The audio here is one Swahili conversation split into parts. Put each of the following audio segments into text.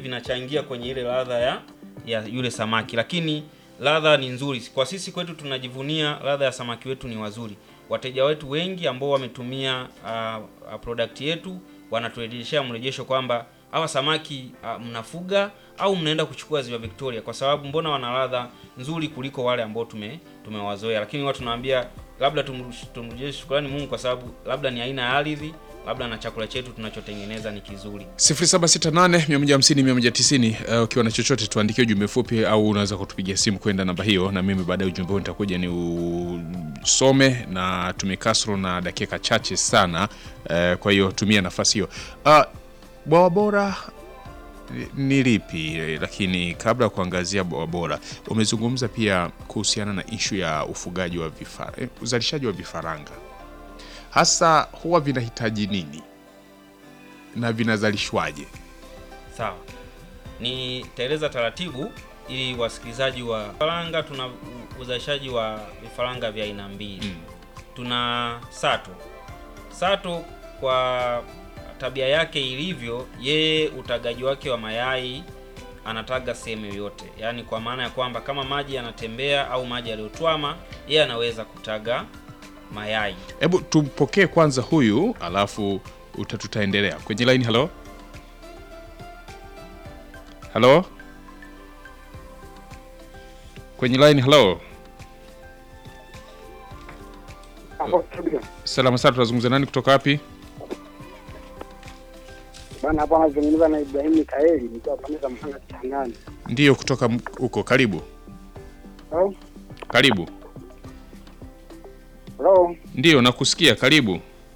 vinachangia kwenye ile ladha ya ya yule samaki, lakini ladha ni nzuri. Kwa sisi kwetu tunajivunia ladha ya samaki wetu ni wazuri. Wateja wetu wengi ambao wametumia uh, product yetu wanaturejeshea mrejesho kwamba hawa samaki uh, mnafuga au mnaenda kuchukua ziwa Victoria, kwa sababu mbona wana ladha nzuri kuliko wale ambao tume tumewazoea. Lakini watu tunawaambia labda tumrudishie shukrani Mungu kwa sababu labda ni aina ya ardhi, labda na chakula chetu tunachotengeneza ni kizuri. 0768 150 190. Uh, ukiwa na chochote tuandikie ujumbe fupi au unaweza kutupigia simu kwenda namba hiyo, na mimi baadaye ujumbe huu nitakuja ni usome, na tumekasro na dakika chache sana. Uh, kwa hiyo tumia nafasi hiyo. Uh, bwawa bora ni lipi? Lakini kabla ya kuangazia bwawa bora, umezungumza pia kuhusiana na ishu ya ufugaji wa vifara, eh, uzalishaji wa vifaranga hasa huwa vinahitaji nini na vinazalishwaje? Sawa, nitaeleza taratibu ili wasikilizaji wa vifaranga. Tuna uzalishaji wa vifaranga vya aina mbili mm. Tuna sato. Sato kwa tabia yake ilivyo, yeye utagaji wake wa mayai anataga sehemu yoyote, yaani kwa maana ya kwamba kama maji yanatembea au maji yaliyotwama, yeye anaweza kutaga mayai. Hebu tumpokee kwanza huyu, alafu utatutaendelea kwenye line. Halo, halo, kwenye line. Halo, salama sana. Tunazungumza nani kutoka wapi? Bana, hapo anazungumza na Ibrahim Mikaeli nikiwa pande za Mhanga Kitangani. Ndiyo, kutoka huko. Karibu, Hello? karibu. Hello? Ndiyo, nakusikia. Karibu.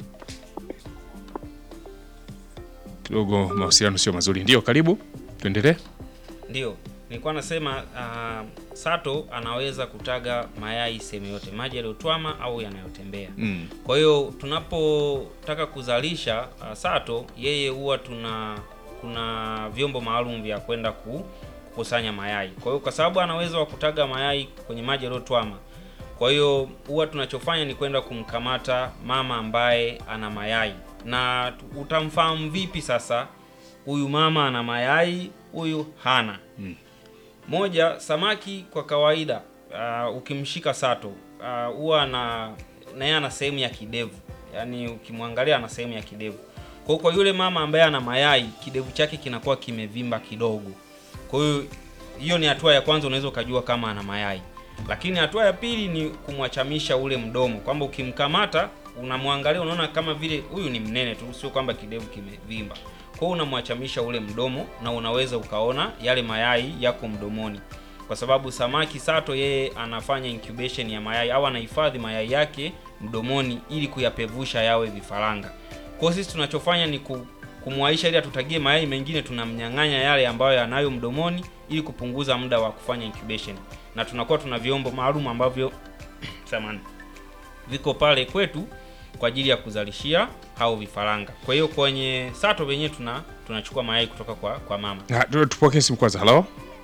Kidogo mawasiliano sio mazuri. Ndiyo, karibu, tuendelee. Ndio nilikuwa nasema uh, sato anaweza kutaga mayai sehemu yote, maji yaliyotwama au yanayotembea. Mm. Kwa hiyo tunapotaka kuzalisha uh, sato, yeye huwa tuna kuna vyombo maalum vya kwenda ku, kukusanya mayai. Kwa hiyo kwa sababu ana uwezo wa kutaga mayai kwenye maji yaliyotwama, kwa hiyo huwa tunachofanya ni kwenda kumkamata mama ambaye ana mayai. Na utamfahamu vipi sasa huyu mama ana mayai, huyu hana? Mm. Moja, samaki kwa kawaida uh, ukimshika sato huwa uh, na na yeye ana sehemu ya kidevu, yaani ukimwangalia ana sehemu ya kidevu. Kwa hiyo kwa yule mama ambaye ana mayai, kidevu chake kinakuwa kimevimba kidogo. Kwa hiyo hiyo ni hatua ya kwanza, unaweza ukajua kama ana mayai. Lakini hatua ya pili ni kumwachamisha ule mdomo, kwamba ukimkamata unamwangalia, unaona kama vile huyu ni mnene tu, sio kwamba kidevu kimevimba. Kwa hiyo unamwachamisha ule mdomo na unaweza ukaona yale mayai yako mdomoni, kwa sababu samaki sato yeye anafanya incubation ya mayai au anahifadhi mayai yake mdomoni ili kuyapevusha yawe vifaranga. Kwa hiyo sisi tunachofanya ni kumwaisha ili atutagie mayai mengine, tunamnyang'anya yale ambayo yanayo mdomoni ili kupunguza muda wa kufanya incubation, na tunakuwa tuna vyombo maalum ambavyo samani viko pale kwetu kwa ajili ya kuzalishia hao vifaranga. Kwa hiyo kwenye sato wenyewe tuna tunachukua mayai kutoka kwa kwa mama. Ha, tu- tupokee simu kwanza. Halo,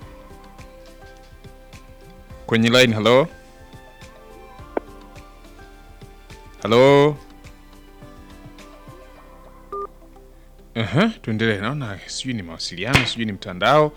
kwenye line. Halo, halo. Aha, tuendelee. Naona sijui ni mawasiliano, sijui ni mtandao.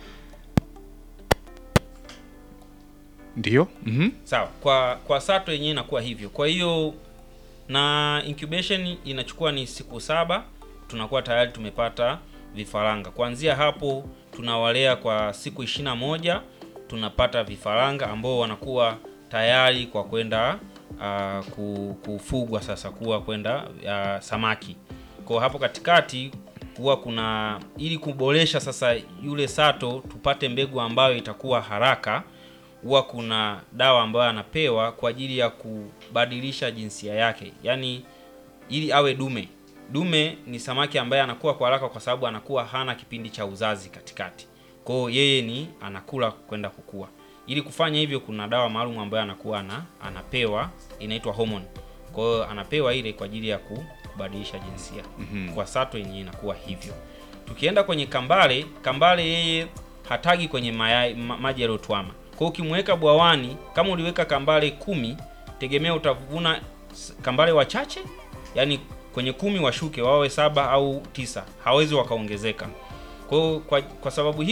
Ndio. Mhm. Sawa, kwa kwa sato yenyewe inakuwa hivyo. Kwa hiyo na incubation inachukua ni siku saba, tunakuwa tayari tumepata vifaranga. Kuanzia hapo tunawalea kwa siku ishirini na moja tunapata vifaranga ambao wanakuwa tayari kwa kwenda uh, ku- kufugwa sasa kuwa kwenda uh, samaki. Kwa hapo katikati huwa kuna ili kuboresha sasa yule sato tupate mbegu ambayo itakuwa haraka huwa kuna dawa ambayo anapewa kwa ajili ya kubadilisha jinsia yake, yaani ili awe dume. Dume ni samaki ambaye anakuwa kwa haraka kwa sababu anakuwa hana kipindi cha uzazi katikati. Kwa hiyo yeye ni anakula kwenda kukua. Ili kufanya hivyo, kuna dawa maalum ambayo anakuwa ana, anapewa inaitwa hormone. Kwa hiyo anapewa ile kwa ajili ya ku- kubadilisha jinsia. Kwa sato yenyewe inakuwa hivyo. Tukienda kwenye kambale, kambale yeye hatagi kwenye mayai, ma, maji yaliyotwama. Kwa hiyo ukimweka bwawani, kama uliweka kambale kumi, tegemea utavuna s- kambale wachache, yani kwenye kumi washuke wawe saba au tisa, hawezi wakaongezeka. Kwa hiyo kwa, kwa sababu hii